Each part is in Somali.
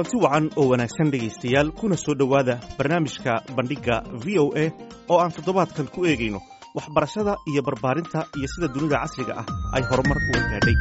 kulanti wacan oo wanaagsan dhegaystayaal kuna soo dhowaada barnaamijka bandhigga v o a oo aan toddobaadkan ku eegayno waxbarashada iyo barbaarinta iyo sida dunida casriga ah ay horumar uga gaadhay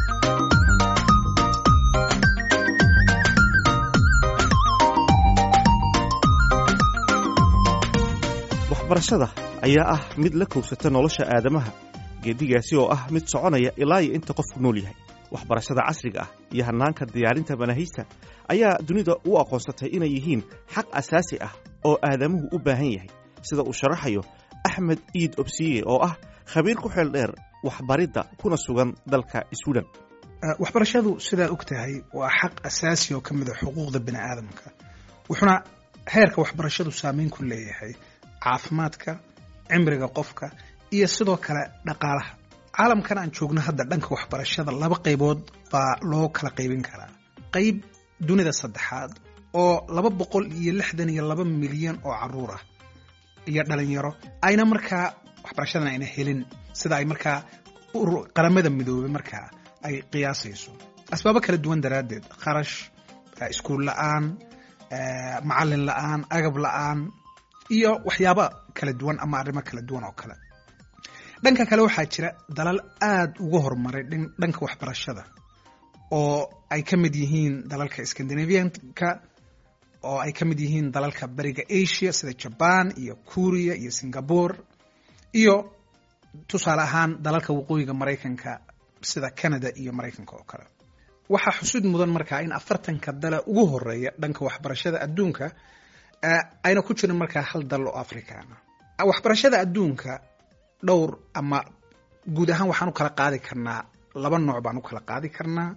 waxbarashada ayaa ah mid la kowsata nolosha aadamaha geedigaasi oo ah mid soconaya ilaa iyo inta qofku nool yahay waxbarashada casriga ah iyo hannaanka diyaarinta manaahijta ayaa dunida u aqoonsatay inay yihiin xaq asaasi ah oo aadamuhu u baahan yahay sida uu sharaxayo axmed iid obsiye oo ah khabiir ku xeel dheer waxbaridda kuna sugan dalka swiden waxbarashadu sidaa og tahay waa xaq asaasi oo ka mid a xuquuqda bini aadamka wuxuuna heerka waxbarashadu saameyn ku leeyahay caafimaadka cimriga qofka iyo sidoo kale dhaqaalaha caalamkan aan joogno hadda dhanka waxbarashada laba qaybood baa loo kala qaybin karaa qayb dunida saddexaad oo laba boqol iyo lixdan iyo laba milyan oo caruur ah iyo dhalinyaro ayna markaa waxbarashadan ayna helin sida ay markaa qaramada midoobay markaa ay qiyaasayso asbaabo kala duwan daraaddeed kharash iskuul la-aan macalin la-aan agab la-aan iyo waxyaaba kala duwan ama arrimo kala duwan oo kale dhanka kale waxaa jira dalal aada uga horumaray dhanka waxbarashada oo ay ka mid yihiin dalalka scandinavianka oo ay ka mid yihiin dalalka bariga asia sida jaban iyo kuriya iyo singapore iyo tusaale ahaan dalalka waqooyiga maraykanka sida canada iyo maraykanka oo kale waxaa xusud mudan markaa in afartanka dala ugu horeeya dhanka waxbarashada adduunka ayna ku jirin markaa hal dal oo africana waxbarashada adduunka dhowr ama guud ahaan waxaan u kala qaadi karnaa laba nooc baan u kala qaadi karnaa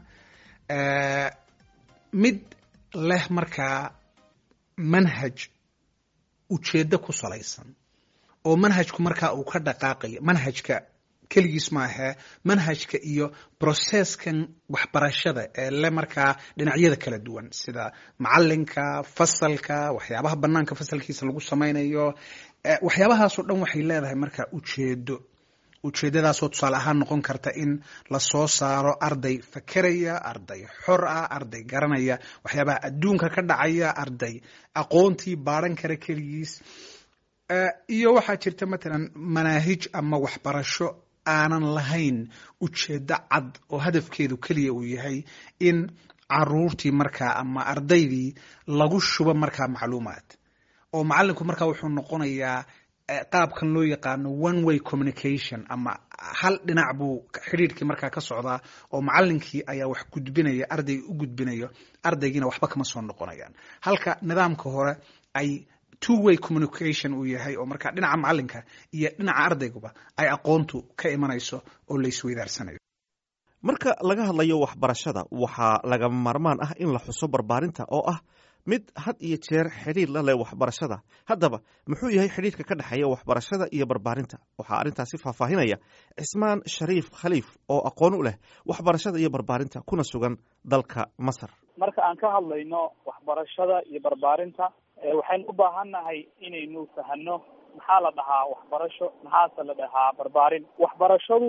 mid leh markaa manhaj ujeeddo ku salaysan oo manhajku markaa uu ka dhaqaaqayo manhajka keligiis maahee manhajka iyo processkan waxbarashada ee le markaa dhinacyada kala duwan sida macalinka fasalka waxyaabaha banaanka fasalkiisa lagu samaynayo waxyaabahaasoo dhan waxay leedahay markaa ujeedo ujeedadaasoo tusaale ahaan noqon karta in lasoo saaro arday fakeraya arday xor ah arday garanaya waxyaabaha adduunka ka dhacaya arday aqoontii baadhan kara keligiis iyo waxaa jirta matalan manaahij ama waxbarasho aanan lahayn ujeeddo cad oo hadafkeedu keliya uu yahay in caruurtii markaa ama ardaydii lagu shubo markaa macluumaad oo macalinku markaa wuxuu noqonayaa qaabkan loo yaqaano one way communication ama hal dhinac buu xidhiirkii markaa ka socdaa oo macalinkii ayaa wax gudbinaya ardayga u gudbinayo ardaygiina waxba kama soo noqonayaan halka nidaamka hore ay two way communication uu yahay oo markaa dhinaca macalinka iyo dhinaca ardayguba ay aqoontu ka imanayso oo la isweydaarsanayo marka laga hadlayo waxbarashada waxaa lagama maarmaan ah in la xuso barbaarinta oo ah mid had iyo jeer xidhiir la leh waxbarashada haddaba muxuu yahay xidhiirka ka dhexeeya waxbarashada iyo barbaarinta waxaa arrintaasi faahfaahinaya cismaan shariif khaliif oo aqoon u leh waxbarashada iyo barbaarinta kuna sugan dalka masar marka aan ka hadlayno waxbarashada iyo barbaarinta waxaynu u baahannahay inaynu fahano maxaa la dhahaa waxbarasho maxaase la dhahaa barbaarin waxbarashadu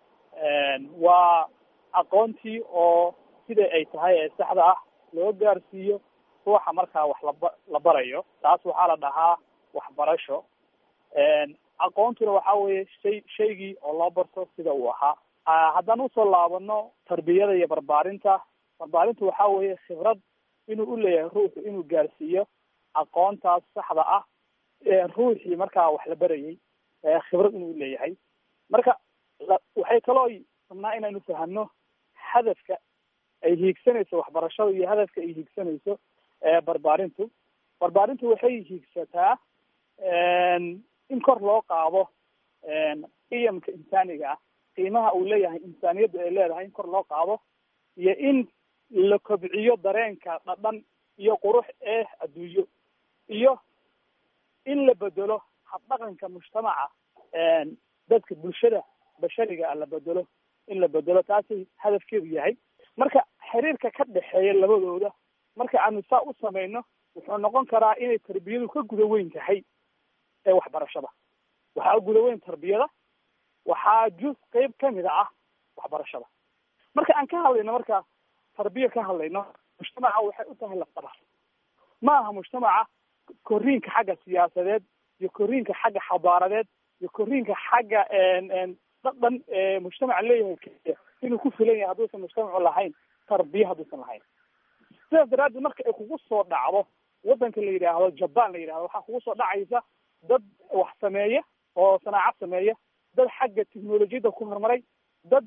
waa aqoontii oo sida ay tahay ee saxda ah loo gaarsiiyo ruuxa markaa wax laba la barayo taas waxaa la dhahaa waxbarasho aqoontuna waxa weeye shay shaygii oo loo barto sida uu ahaa haddaan usoo laabano tarbiyada iyo barbaarinta barbaarintu waxa weeye khibrad inuu u leeyahay ruuxu inuu gaarsiiyo aqoontaas saxda ah ruuxii markaa wax la barayay khibrad inuu leeyahay marka waxay kaloo rabnaa inaynu fahano hadafka ay hiigsanayso waxbarashada iyo hadafka ay hiigsanayso barbaarintu barbaarintu waxay hiigsataa in kor loo qaado qiyamka insaaniga ah qiimaha uu leeyahay insaaniyadda ay leedahay in kor loo qaado iyo in la kobciyo dareenka dhadhan iyo qurux ee adduunyo iyo in la bedelo habdhaqanka mujtamaca dadka bulshada bashariga ah la bedelo in la bedelo taasay hadafkeedu yahay marka xiriirka ka dhexeeya labadooda marka aanu saa u samayno wuxuu noqon karaa inay tarbiyadu ka guda weyn tahay ee waxbarashada waxaa guda weyn tarbiyada waxaa juz qeyb kamida ah waxbarashada marka aan ka hadlayno marka tarbiya ka hadlayno mujtamaca waxay u tahay lafdhabar ma aha mujtamaca korriinka xagga siyaasadeed iyo korriinka xagga xadaaradeed iyo korriinka xagga dhadhan mujtamaca leeyahay keliya inuu ku filan yahay hadduusan mujtamacu lahayn tarbiya hadduusan lahayn sidaas daraaddeed marka ay kugu soo dhacdo waddanka la yidhaahdo jaban la yidhahdo waxaa kugu soo dhacaysa dad wax sameeya oo sanaacad sameeya dad xagga technolojiyadda ku horumaray dad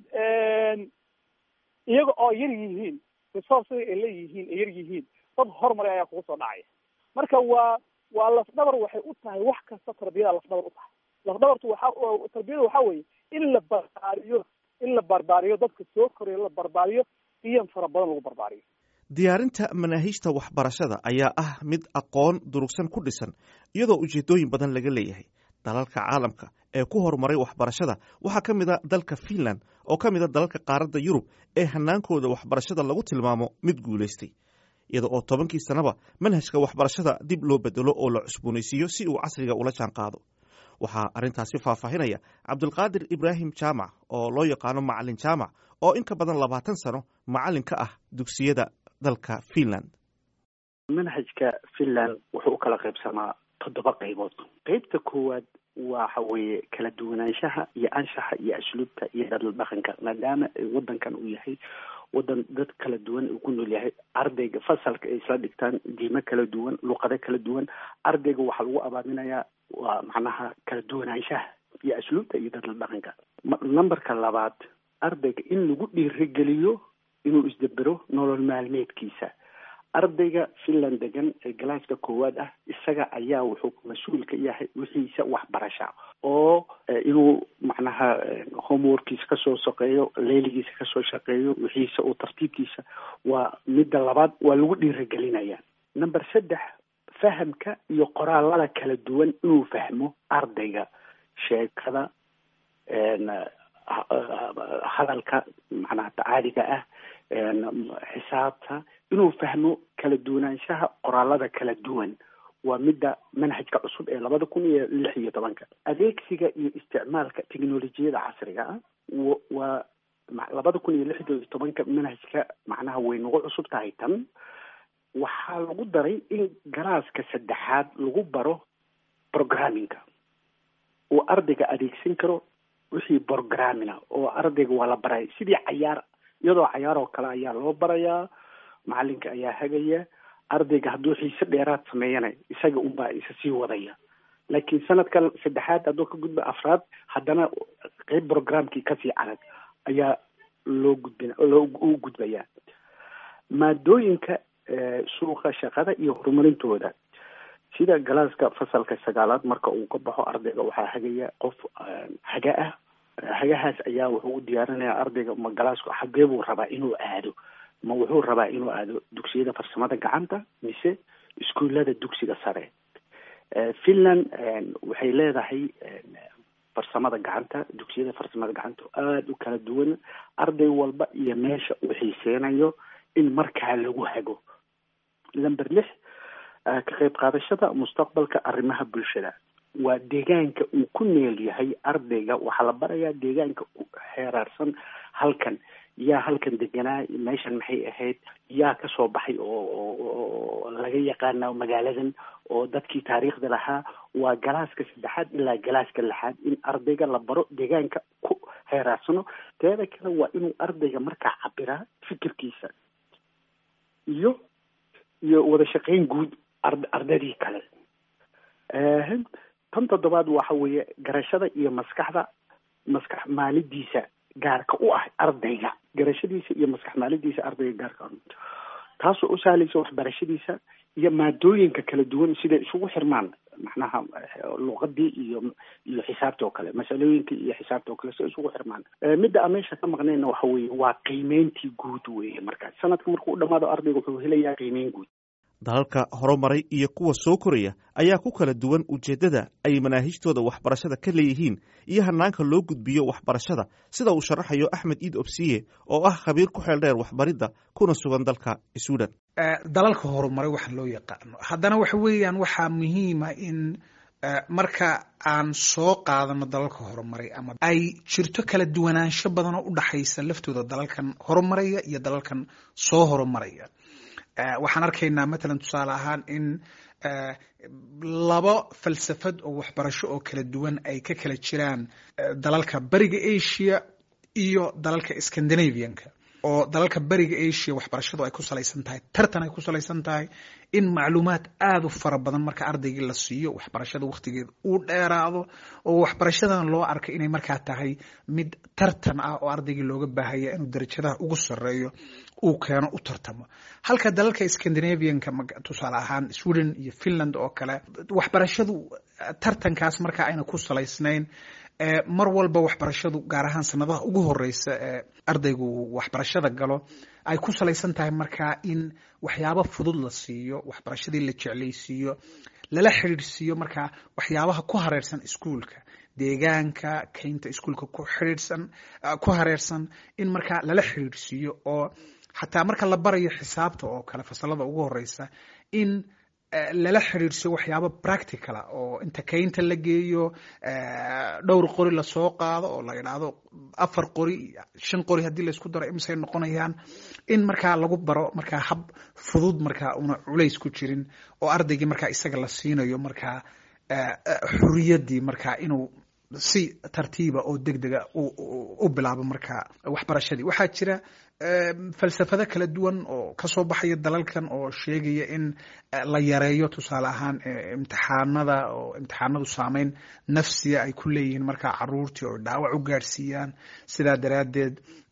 iyaga oo yar yihiin resourcega ay leeyihiin ay yar yihiin dad horumaray ayaa kugu soo dhacaya marka waa waa lafdhabar waxay u tahay wax kasta tarbiyada lafdhabar u tahay lafdhabartu waxa tarbiyada waxa weeye in la barbaariyo in la barbaariyo dadka soo koraya la barbaariyo iyan fara badan lagu barbaariyo diyaarinta manaahiijta waxbarashada ayaa ah mid aqoon durugsan ku dhisan iyadoo ujeedooyin badan laga leeyahay dalalka caalamka ee ku horumaray waxbarashada waxaa ka mid a dalka finland oo ka mid a dalalka qaaradda yurub ee hanaankooda waxbarashada lagu tilmaamo mid guulaystay iyada oo tobankii sannaba manhajka waxbarashada dib loo bedelo oo la cusboonaysiiyo si uu casriga ula jaan qaado waxaa arrintaasi faahfaahinaya cabdulqaadir ibraahim jaamac oo loo yaqaano macalin jaamac oo in ka badan labaatan sano macalin ka ah dugsiyada dalka finland manhajka finland wuxuu u kala qaybsamaa toddoba qaybood qeybta koowaad waxa weeye kala duwanaanshaha iyo anshaxa iyo asluubta iyo dhadal dhaqanka maadaama wadankan uu yahay wadan dad kala duwan uu ku nool yahay ardayga fasalka ay isla dhigtaan diimo kala duwan luqado kala duwan ardayga waxaa lagu abaaminayaa waa macnaha kala duwanaanshaha iyo asluubta iyo dhadal dhaqanka numberka labaad ardayga in lagu dhiirigeliyo inuu isdabero nolol maalmeedkiisa ardayga finland degan ee galaaska koowaad ah isaga ayaa wuxuu mas-uul ka yahay wixiisa waxbarasha oo inuu macnaha homeworkiisa kasoo shaqeeyo leeligiisa kasoo shaqeeyo wixiisa oo tartiibkiisa waa midda labaad waa lagu dhiirigelinaya number saddex fahamka iyo qoraalada kala duwan inuu fahmo ardayga sheekada hadalka macnaha tacaaliga ah xisaabta inuu fahmo kala duwanaanshaha qoraalada kala duwan waa midda manhajka cusub ee labada kun iyo lix iyo tobanka adeegsiga iyo isticmaalka technolojiyada casriga ah waa labada kun iyo lix iyo tobanka manhajka macnaha way nagu cusub tahay tan waxaa lagu daray in galaaska saddexaad lagu baro programmingka uu ardayga adeegsan karo wixii programmina oo ardayga waa la baraya sidii cayaar iyadoo cayaar oo kale ayaa loo barayaa macalinka ayaa hagaya ardayga hadduu xiise dheeraad sameeyana isaga unbaa isa sii wadaya laakiin sanadka saddexaad hadduu ka gudba afraad haddana qeyb programkii kasii adag ayaa loo gudbin loo u gudbayaa maadooyinka suuqa shaqada iyo horumarintooda sida galaaska fasalka sagaalaad marka uu ka baxo ardayga waxaa hagaya qof haga ah hagahaas ayaa wuxuu u diyaarinayaa ardayga ma galaasku xagee buu rabaa inuu aado ma wuxuu rabaa inuu aado dugsiyada farsamada gacanta mise iskuullada dugsiga sare finland waxay leedahay farsamada gacanta dugsiyada farsamada gacanta aada u kala duwan arday walba iyo meesha uu xiiseynayo in markaa lagu hago lamber lix ka qayb qaadashada mustaqbalka arrimaha bulshada waa deegaanka uu ku neel yahay ardayga waxaa la barayaa deegaanka ku xeeraarsan halkan yaa halkan deganaa meeshan maxay ahayd yaa kasoo baxay oo laga yaqaana magaaladan oo dadkii taariikhda lahaa waa galaaska saddexaad ilaa galaaska lixaad in ardayga la baro deegaanka ku xeeraarsano teeda kale waa inuu ardayga markaa cabiraa fikirkiisa iyo iyo wada shaqeyn guud ardaydii kale tan toddobaad waxa weeye garashada iyo maskaxda maskax maalidiisa gaarka u ah ardayga garashadiisa iyo maskax maalidiisa ardayga gaarka taasoo u sahlaysa waxbarashadiisa iyo maadooyinka kala duwan siday isugu xirmaan macnaha luqadii iyo iyo xisaabta oo kale masalooyinka iyo xisaabta oo kale siday isugu xirmaan midda aan meesha ka maqnayna waxa weeye waa qiimeyntii guud weeye markaas sanadka markuu u dhamaado ardayga wuxuu helayaa qiimeyn guud dalalka horumaray iyo kuwa soo koraya ayaa ku kala duwan ujeeddada ay manaahijtooda waxbarashada ka leeyihiin iyo hanaanka loo gudbiyo waxbarashada sida uu sharaxayo axmed iid obsiye oo ah khabiir ku xeel dheer waxbaridda kuna sugan dalka suudan dalalka horumaray waxaan loo yaqaano haddana waxa weeyaan waxaa muhiima in marka aan soo qaadano dalalka horumaray ama ay jirto kala duwanaansho badan oo u dhaxaysa laftooda dalalkan horumaraya iyo dalalkan soo horumaraya waxaan arkaynaa matalan tusaale ahaan in laba falsafad oo waxbarasho oo kala duwan ay ka kala jiraan dalalka bariga asia iyo dalalka scandinavianka oo dalalka bariga asia waxbarashadu ay ku salaysan tahay tartan ay ku salaysan tahay in macluumaad aada u fara badan marka ardaygii la siiyo waxbarashada wakhtigeeda uu dheeraado oo waxbarashadan loo arkay inay markaa tahay mid tartan ah oo ardaygii looga baahaya inuu darajadaha ugu sareeyo uu keeno u tartamo halka dalalka scandinavianka tusaale ahaan sweden iyo finland oo kale waxbarashadu tartankaas markaa ayna ku salaysnayn mar walba waxbarashadu gaar ahaan sanadaha ugu horeysa ee ardaygu waxbarashada galo ay ku salaysan tahay markaa in waxyaabo fudud la siiyo waxbarashadii la jeclaysiiyo lala xidhiidhsiiyo markaa waxyaabaha ku hareersan iskuolka deegaanka keynta iskuolka ku xidhiidhsan ku hareersan in markaa lala xidhiidhsiiyo oo xataa marka la barayo xisaabta oo kale fasalada ugu horeysa in lala xidhiidhsiyo waxyaabo practicala oo inta keynta la geeyo dhowr qori lasoo qaado oo la idhaahdo afar qori shan qori haddii laysku daro imisay noqonayaan in markaa lagu baro markaa hab fudud markaa una culays ku jirin oo ardaygii markaa isaga la siinayo markaa xuriyaddii markaa inuu si tartiiba oo deg dega u bilaabo markaa waxbarashadii waxaa jira falsafado kala duwan oo kasoo baxaya dalalkan oo sheegaya in la yareeyo tusaale ahaan imtixaanada oo imtixaanadu saameyn nafsiya ay ku leeyihiin markaa caruurtii oo dhaawac u gaadhsiiyaan sidaa daraaddeed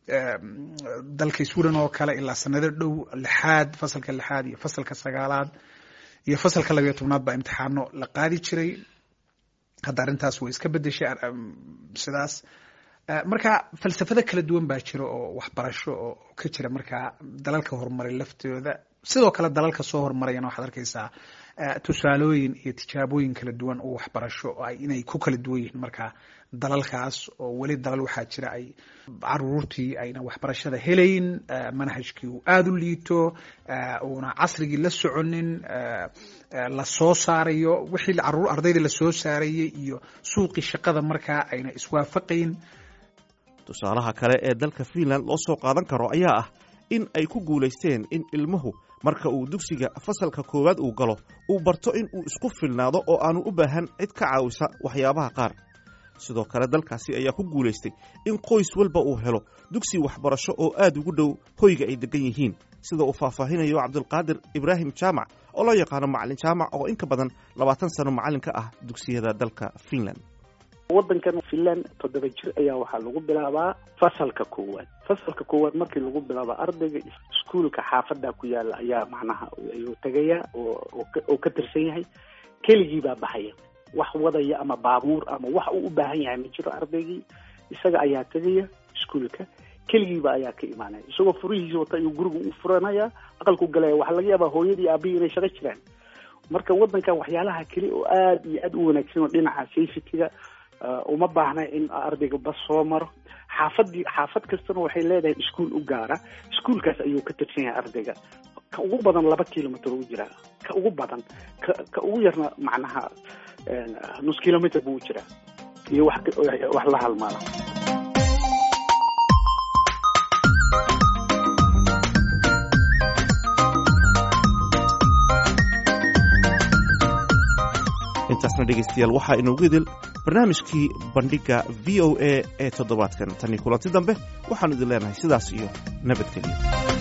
dalka sweden oo kale ilaa sanado dhow lixaad fasalka lixaad iyo fasalka sagaalaad iyo fasalka labayo tobnaad baa imtixaano la qaadi jiray hadda arrintaas way iska bedeshay sidaas marka falsafado kala duwan baa jira oo waxbarasho oo ka jira markaa dalalka horumaray laftooda sidoo kale dalalka soo horumarayana waxaad arkaysaa tusaalooyin iyo tijaabooyin kala duwan oo waxbarasho inay ku kala duwan yihiin markaa dalalkaas oo weli dalal waxaa jira ay caruurtii ayna waxbarashada helayn manhajkii uu aada u liito uuna casrigii la soconin la soo saarayo wixii caruur ardayda lasoo saarayay iyo suuqii shaqada markaa ayna iswaafaqayn tusaalaha kale ee dalka fiinland loo soo qaadan karo ayaa ah in ay ku guulaysteen in ilmuhu marka uu dugsiga fasalka koowaad uu galo uu barto in uu isku filnaado oo aanu u baahan cid ka caawisa waxyaabaha qaar sidoo kale dalkaasi ayaa ku guulaystay in qoys walba uu helo dugsi waxbarasho oo aad ugu dhow hoyga ay degan yihiin sida uu faahfaahinayo cabdulqaadir ibraahim jaamac oo loo yaqaano macalin jaamac oo in ka badan labaatan sano macallin ka ah dugsiyada dalka fiinland waddankan finland toddoba jir ayaa waxaa lagu bilaabaa fasalka koowaad fasalka koowaad markii lagu bilaabo ardayga iskuolka xaafadda ku yaala ayaa macnaha ayuu tegaya oo ka tirsan yahay keligii baa baxaya wax wadaya ama baabuur ama wax uu u baahan yahay ma jiro ardaygii isaga ayaa tegaya iskuolka keligiiba ayaa ka imaanaya isagoo furihiisa wata ayuu guriga u furanaya aqalku galaya waxaa laga yaabaa hooyadii aabihii inay shaqo jiraan marka waddankan waxyaalaha keli oo aada iyo aada u wanaagsan oo dhinaca safetyga uma baahna in ardayga bas soo maro xaafadii xaafad kastana waxay leedahay iskuol u gaara iskuolkaas ayuu ka tirsan yahay ardayga ka ugu badan laba kilomitr u jiraa ka ugu badan ka ka ugu yarna macnaha nus kilomitr buu u jiraa iyo wax wax la halmaala intaasna dhegaystayaal waxaa inoogu idil barnaamijkii bandhigga v o a ee toddobaadkan tanii kulanti dambe waxaanu idin leenahay sidaas iyo nabadgelyo